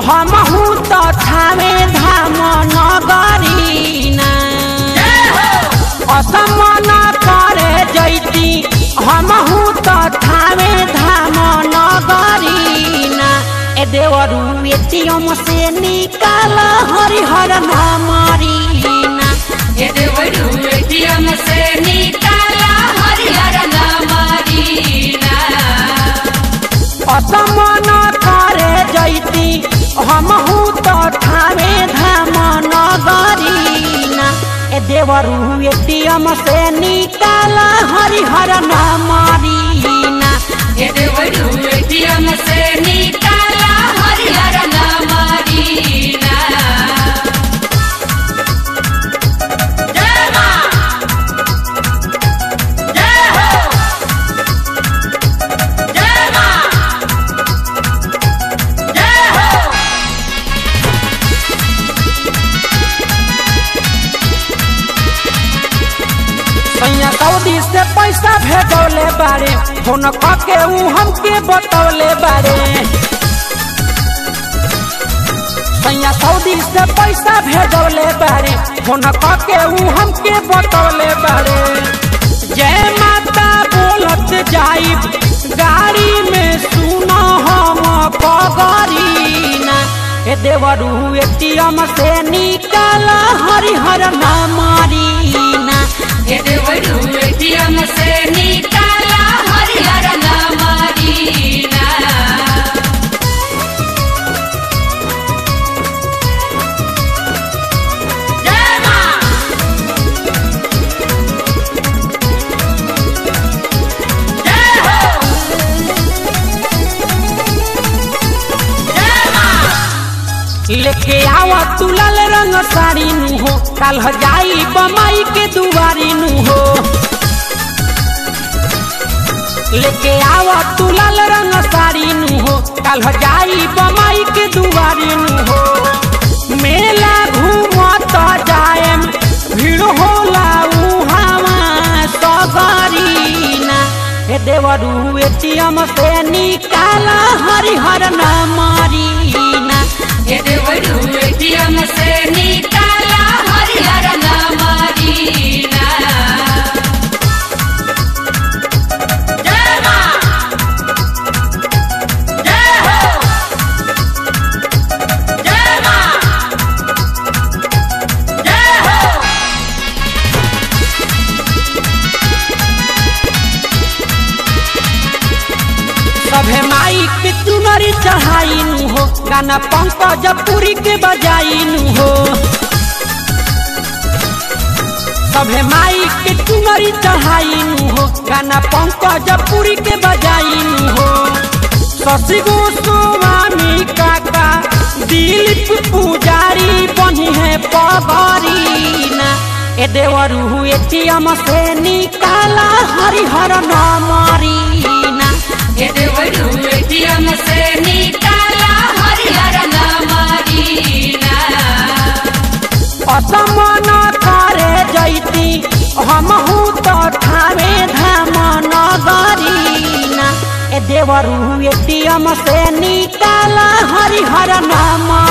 हमहू तो थावे धाम नगरीना असमन करे जैती हमहू तो थावे धाम नगरीना ए देवरू एटीएम से निकाल हरिहर नामरीना ये देवरू एटीएम से निकाला हरिहर नामरीना असमन करे जैती हमहू तो ठावे धाम नगरीना ए देवरू एटीएम से निकाल हरिहर नामरीना ये देवरू एटीएम से निकाला हरिहर नामरीना जय मां जय हो जय मां जय हो सैया सऊदी से पैसा भेजौले बारे फोन के ऊ हमके बतौले बारे सैया सऊदी से पैसा भेजौले बारे फोन के ऊ हमके बतौले बारे जय माता बोलत जाइब गाड़ी में सुनो हम पगरीना ए देवरू एटीएम से निकाल हरिहर नामरीना ये देवरू एटीएम से निकाला हरिहर नामरीना जय मां जय हो जय मां लेके आवा तू लाल रंग साड़ी नु हो काल हो जाई बमाई के दुआरी नु हो लेके आवा तू लाल रंग साड़ी नु हो काल हो जाई बमाई के दुआरी नु हो मेला घूमत जाएम भीड़ होला उहावा सगरीना हे देवरू एटीएम से निकाला हरिहर नामरीना ये देवरू एटीएम से निकाला हरिहर नामरीना जय मां जय हो जय मां जय हो सभे माई के चुनरी चढ़ाई नु हो गाना पंकज पुरी के बजाई नु हो सभे माई के चुनरी चढ़ाई नु हो गाना पंकज पुरी के बजाई नु हो शशि गोस्वामी काका दिलीप पुजारी बनी है पगरीना ए देवरू एटीएम से निकाला हरिहर नामरीना ये देवरू एटीएम से निकाला हरिहर नामरीना असमन करे जैती हमहू तो ठावे धाम नगरीना ए देवरू एटीएम से निकाला हरिहर नाम